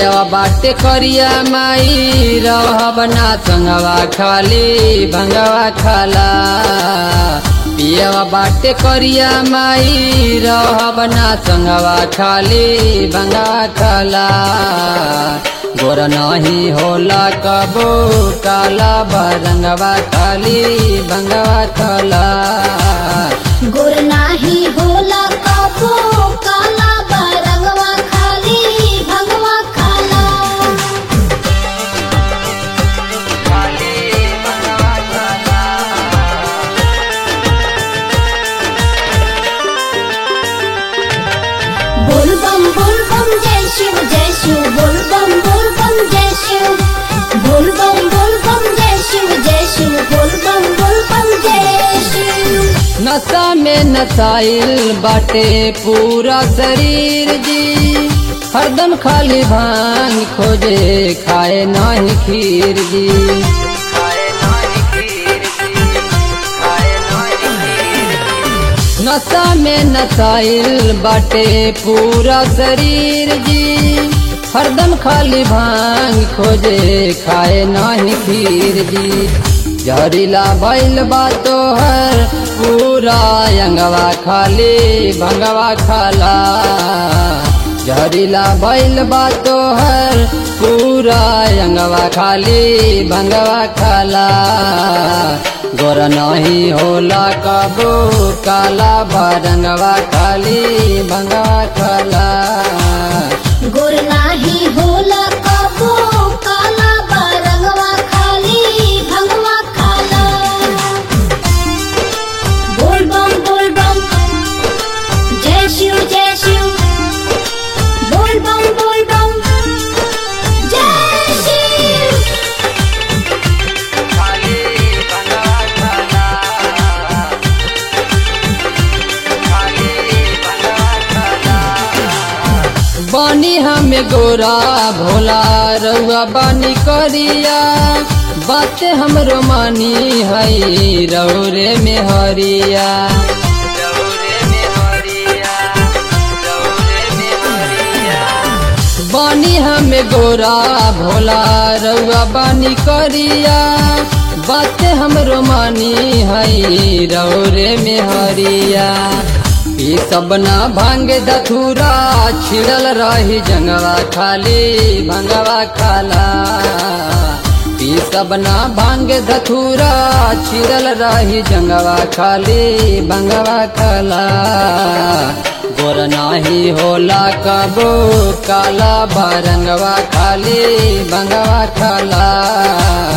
पियवा बाटे करिया माई रहब ना संगवा खाली भंगवा खाला पियवा बाटे करिया माई रहब ना संगवा खाली भंगवा खाला गोर नहीं होला कबो काला बरंगवा खाली भंगवा खाला गोर नाही होला कापो काला बरंगवा खाली भंगवा खाला बोल बम बोल बम जय शिव जय शिव बोल बम बोल बम जय शिव बोल बम बोल बम जय शिव जय शिव बोल बम बोल बम जय शिव नशा में नसाइल बाटे पूरा शरीर जी हरदम खाली भांग खोजे खाए नाही खीर जी नशा में नसाइल बाटे पूरा शरीर जी हरदम खाली भांग खोजे खाए नाही खीर जी जहरीला बैल बातो हर पूरा अंगवा खाली भंगवा खाला जहरीला बैल बातो हर पूरा अंगवा खाली भंगवा खाला गोर नहीं होला कबो काला बरंगवा खाली भंगवा खाला गोर नाही होला कापो काला बरंगवा खाली भंगवा खाला बोल बम बोल बम जय शिव जय शिव बोल बम बोल बम जय शिव बानी हमें गोरा भोला रउआ बानी करिया बातें हमरो मानी हई रौरे में हरिया बानी हमें गोरा भोला रउआ बानी करिया बातें हमरो मानी हई रौरे में हरिया ई सब ना भांग दथुरा छिड़ल रही जंगवा खाली भंगवा खाला ई सब ना भांग धथुरा छिड़ल रही जंगवा खाली भंगवा खाला गोर नाही होला कबो काला बरंगवा खाली भंगवा खाला